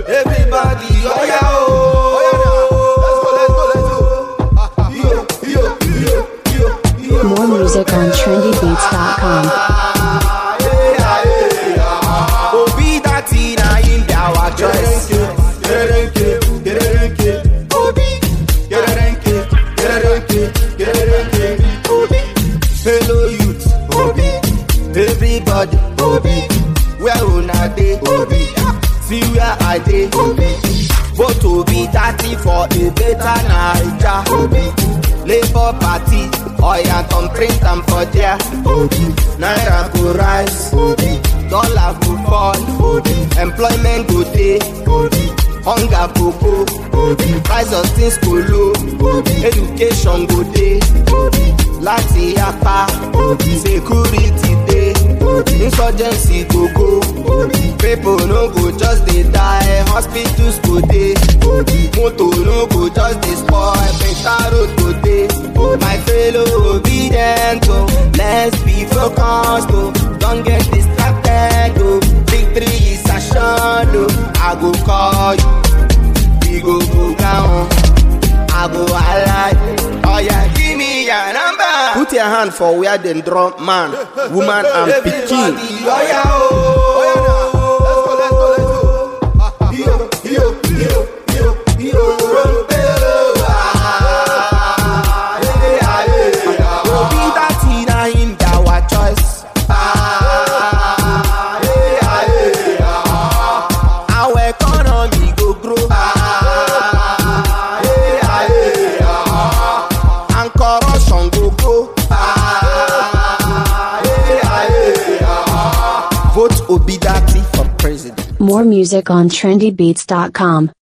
Everybody, oh yeah, oh. Yo, yo, yo, yo, yo. More music on trendybeats.com. Obi that in a in our choice. Gerenke, gerenke, Obi. Gerenke, gerenke, gerenke, Obi. Hello youth, Obi. Everybody, Obi. Where una dey, Obi. See where I dey, Obi. Vote Obi thirty for a better Naija, Obi. Labour Party, oya come print am for there, Obi. Naira go rise, Obi. Dollar go fall, Obi. Employment go dey, Obi. Hunger go go, Obi. Price of things go low, Obi. Education go dey, Obi. Láti yapa, Obi. Security dey, Obi. Insurgency go go, Obi. People no go just dey die, hospitals go dey, Obi. Motor no go just dey spoil, better road go dey. My fellow obedient, oh, let's be focused, oh. Don't get distracted, oh. Victory is assured, oh. I go call you, we go go down. I go alive. Oh yeah, give me your number. Put your hand for where them drum man, woman and pikin. Oh yeah, oh. Yo, yo, yo, yo, yo. Ah, yeah, yeah, yeah. Obi that in a him our choice. Ah, yeah, yeah, yeah. Our economy go grow. Ah, yeah, yeah, yeah. And corruption go go. Ah, yeah, yeah, yeah. Vote Obi Dati for president. More music on trendybeats.com.